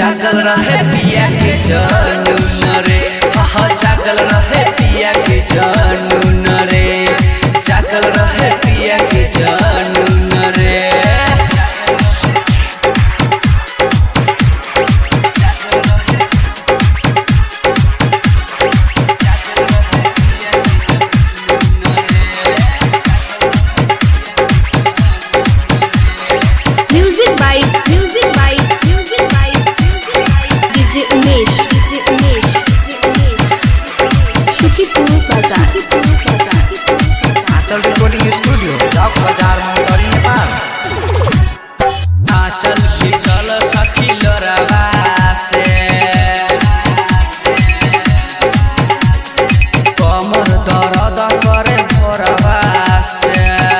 जागल रहे पिया के जनून रे हाँ जागल रहे पिया के जनून रे जागल रहे पिया के जनून रे Music by Music by Music by Music by DJ Umesh DJ Umesh DJ Umesh Shukipur Bazaar Shukipur Bazaar Anchal recording studio चौक बाजार मोटरी नेपाल आचल की चल सखी लोरावा से कमर दर्द करे भोरवा से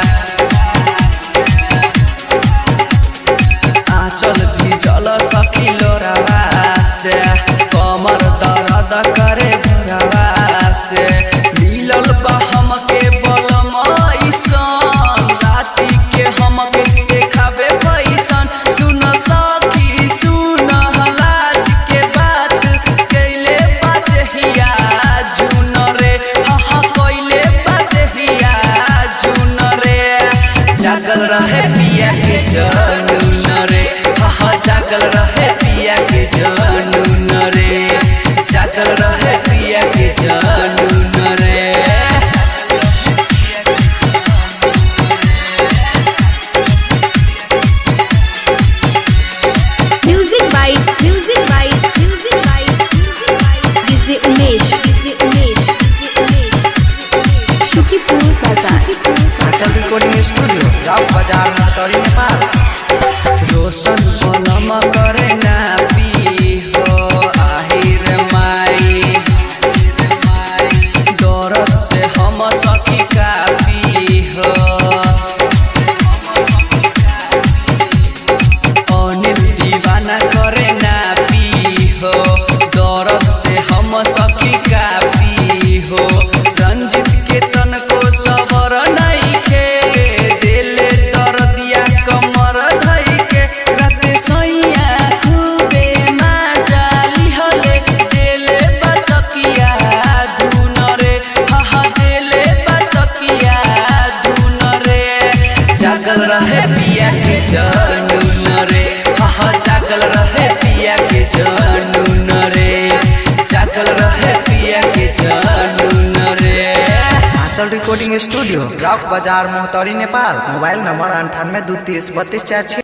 आचल की चल सखी लोरावा से कमर दर्द करे भोरवा से मिलल बा हमके बलम ऐसन राति के हमके देखाबे पैसन सुन सखी सुन हलाज के बात कैले बात हिया जुन रे हाँ कैले बात हिया जुन रे जागल रहे पिया के जनून रे हाँ जागल रहे पिया के जनून रे जागल रहे पिया के जनून रे Music by Music by Music by Music by DJ Umesh DJ Umesh DJ Umesh Shukipur Bazaar Shukipur Anchal recording studio चौक बाजार मोटरी नेपाल रोशन पलम करे ना पी हो आहिर माई दौरत से हम सखी का पी हो अनिल दीवाना करे ना पी हो दौरत से हम सखी का पी हो रंजित के तन को सबर नहीं खे दिले दर्दिया कमर धई के राते सैया खूबे माजाली हले दिले बतकिया धुन रे हा हा दिले बतकिया धुन रे जागल रहे पिया के जनून रे हा हा जागल रहे पिया के जनून रे जागल रहे पिया के जनून रे आंचल रिकॉर्डिंग स्टूडियो चौक बाजार मोहतरी नेपाल मोबाइल नंबर अंठानवे दू तीस बत्तीस चार छः